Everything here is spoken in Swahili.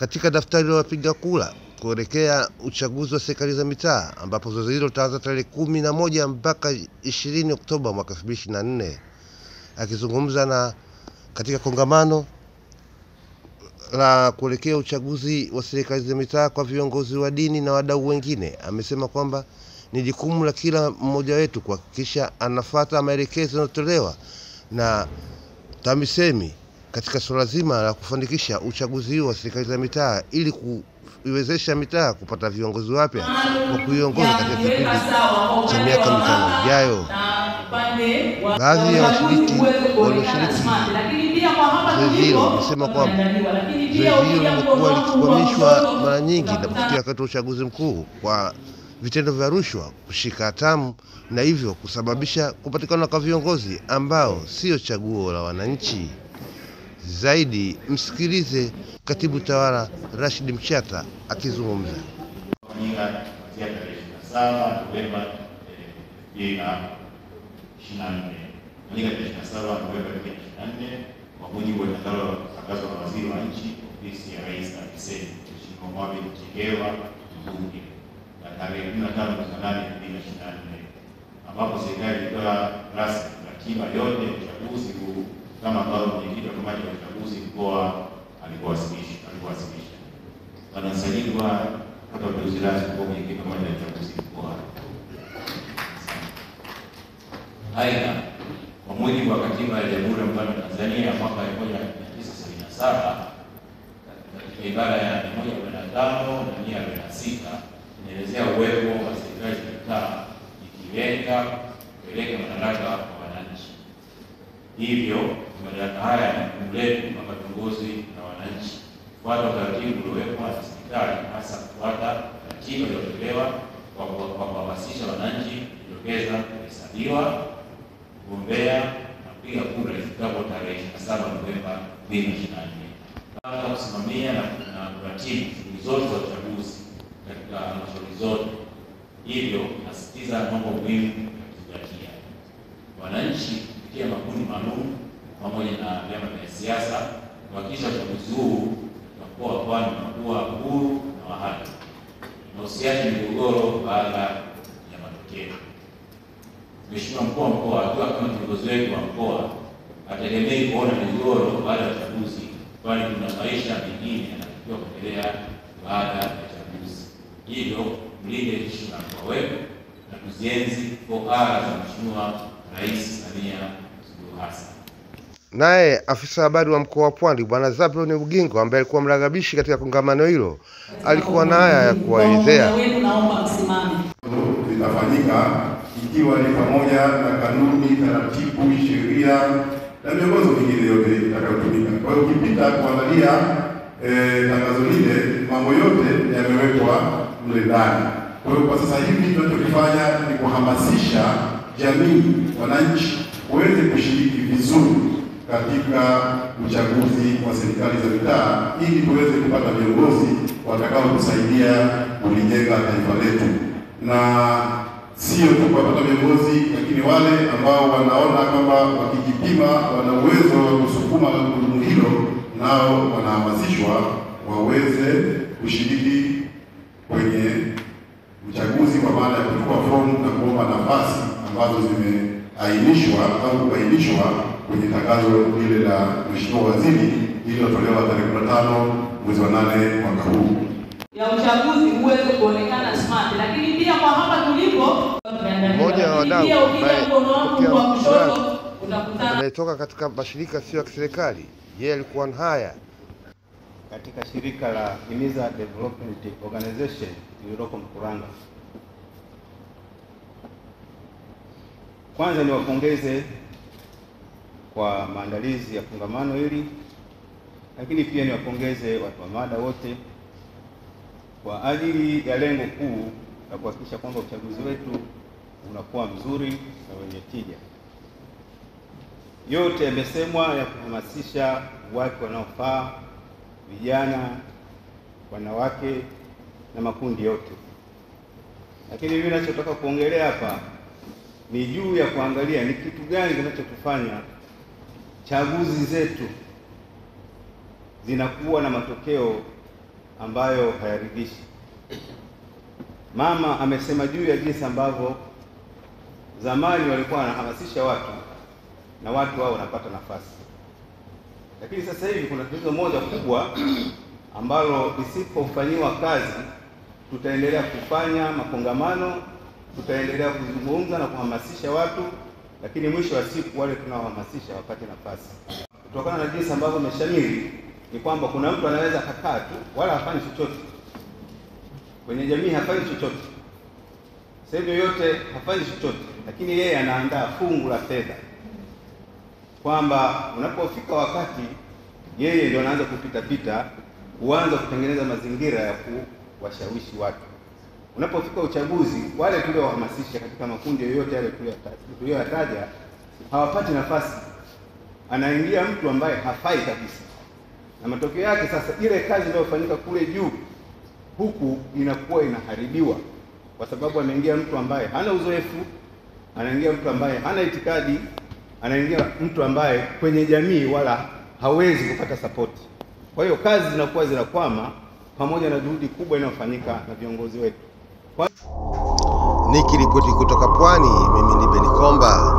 katika daftari la wapiga kura kuelekea uchaguzi wa serikali za mitaa ambapo zoezi hilo litaanza tarehe kumi na moja mpaka ishirini Oktoba mwaka elfu mbili ishirini na nne. Akizungumza na katika kongamano la kuelekea uchaguzi wa serikali za mitaa kwa viongozi wa dini na wadau wengine, amesema kwamba ni jukumu la kila mmoja wetu kuhakikisha anafata maelekezo yanayotolewa na TAMISEMI katika suala zima la kufanikisha uchaguzi huu wa serikali za mitaa ili kuiwezesha mitaa kupata viongozi wapya wa kuiongoza katika kipindi cha miaka mitano ijayo. Baadhi ya washiriki walioshiriki zoezi hilo wamesema kwamba zoezi hilo limekuwa likikwamishwa mara nyingi inapofikia wakati wa uchaguzi mkuu kwa vitendo vya rushwa kushika hatamu na hivyo kusababisha kupatikana kwa viongozi ambao sio chaguo la wananchi. Zaidi msikilize katibu tawala Rashid Mchata akizungumza. kufanyika kuanzia tarehe ishirini na saba Novemba elfu mbili na ishirini na nne kufanyika tarehe ishirini na saba Novemba elfu mbili na ishirini na nne kwa mujibu wa tangazo la waziri wa nchi ofisi ya rais TAMISEMI Mheshimiwa Mohamed Mchengerwa mbunge na tarehe kumi na tano mwezi wa nane elfu mbili na ishirini na nne ambapo serikali ilitoa rasmi ratiba yote ya uchaguzi huu kama ambavyo mwenyekiti wa kamati ya uchaguzi mkoa alivyowasilisha alivyowasilisha. Wanasajiliwa kupata uteuzi rasmi kwa mwenyekiti wa kamati ya uchaguzi mkoa. Aidha, kwa mujibu wa katiba ya Jamhuri ya Muungano wa Tanzania ya mwaka 1977 katika ibara ya 145 na 146 inaelezea uwepo wa serikali za mitaa ikilenga kupeleka madaraka kwa wananchi. Hivyo madaraka haya ni jukumu letu kama viongozi na wananchi kufuata utaratibu uliowekwa na serikali, hasa kufuata ratiba iliyotolewa kwa kwa kuhamasisha wananchi kujitokeza kuhesabiwa, kugombea na kupiga kura ifikapo tarehe 27 Novemba 2024. Kwanza kusimamia na na kuratibu shughuli zote za uchaguzi katika halmashauri zote. Hivyo nasisitiza mambo muhimu ya kuzingatia. Wananchi kupitia makundi maalum pamoja na vyama vya siasa kuhakikisha uchaguzi huu wa mkoa wa Pwani unakuwa huru na wa haki na usiache migogoro baada ya matokeo. Mheshimiwa mkuu wa mkoa akiwa kama kiongozi wetu wa mkoa hategemei kuona migogoro baada ya uchaguzi, kwani kuna maisha mengine yanatakiwa kuendelea baada ya uchaguzi. Hivyo mlinde heshima ya mkoa wetu na tuzienzi 4R za Mheshimiwa Rais Samia Suluhu Hassan. Naye afisa habari wa mkoa wa Pwani Bwana Zablon Ugingo ambaye alikuwa mragabishi katika kongamano hilo alikuwa na haya ya kuwaelezea. wenu naomba msimame. vitafanyika ikiwa ni pamoja na kanuni, taratibu, sheria na miongozo mingine yote itakayotumika. Kwa hiyo ukipita kuangalia eh, tangazo lile, mambo yote yamewekwa mle ndani. Kwa hiyo kwa sasa hivi tunachokifanya ni kuhamasisha jamii, wananchi waweze kushiriki vizuri katika uchaguzi wa serikali za mitaa ili tuweze kupata viongozi watakaotusaidia kulijenga taifa letu na sio tu kuwapata viongozi, lakini wale ambao wanaona kwamba wakijipima wana uwezo wa kusukuma gurudumu hilo, nao wanahamasishwa waweze kushiriki kwenye uchaguzi, kwa maana ya kuchukua fomu na kuomba nafasi ambazo zimeainishwa au kubainishwa kwenye tangazo lile la Mheshimiwa Waziri lililotolewa tarehe 15 mwezi wa nane mwaka huu. ya uchaguzi uweze kuonekana smart, lakini pia kwa hapa tulipo Mmoja wa wadau pia ukija ambaye mkono wangu pokea wa kushoto msaada utakutana anayetoka katika mashirika sio ya kiserikali, yeye alikuwa na haya katika shirika la Himiza Development Organization lililoko Mkuranga. Kwanza niwapongeze kwa maandalizi ya kongamano hili, lakini pia niwapongeze watu wa mada wote kwa ajili ya lengo kuu la kuhakikisha kwamba uchaguzi wetu unakuwa mzuri na wenye tija. Yote yamesemwa ya kuhamasisha watu wanaofaa, vijana, wanawake na makundi yote, lakini mimi ninachotaka kuongelea hapa ni juu ya kuangalia ni kitu gani kinachotufanya chaguzi zetu zinakuwa na matokeo ambayo hayaridhishi. Mama amesema juu ya jinsi ambavyo zamani walikuwa wanahamasisha watu na watu wao wanapata nafasi, lakini sasa hivi kuna tatizo moja kubwa ambalo lisipofanyiwa kazi, tutaendelea kufanya makongamano, tutaendelea kuzungumza na kuhamasisha watu, lakini mwisho wa siku wale tunaohamasisha wapate nafasi. Kutokana na jinsi ambavyo imeshamiri, ni kwamba kuna mtu anaweza akakaa tu wala hafanyi chochote kwenye jamii, hafanyi chochote sehemu yoyote, hafanyi chochote, lakini yeye anaandaa fungu la fedha kwamba unapofika wakati yeye ndio anaanza kupita pita, huanza kutengeneza mazingira ya kuwashawishi watu. Unapofika uchaguzi, wale tuliowahamasisha katika makundi yoyote yale tuliyoyataja hawapati nafasi, anaingia mtu ambaye hafai kabisa, na matokeo yake sasa ile kazi inayofanyika kule juu huku inakuwa inaharibiwa, kwa sababu anaingia mtu ambaye hana uzoefu, anaingia mtu ambaye hana itikadi anaingia mtu ambaye kwenye jamii wala hawezi kupata sapoti. Kwa hiyo kazi zinakuwa zinakwama, pamoja na juhudi kubwa inayofanyika na viongozi wetu. Kwa... Nikiripoti kutoka Pwani, mimi ni Beni Komba.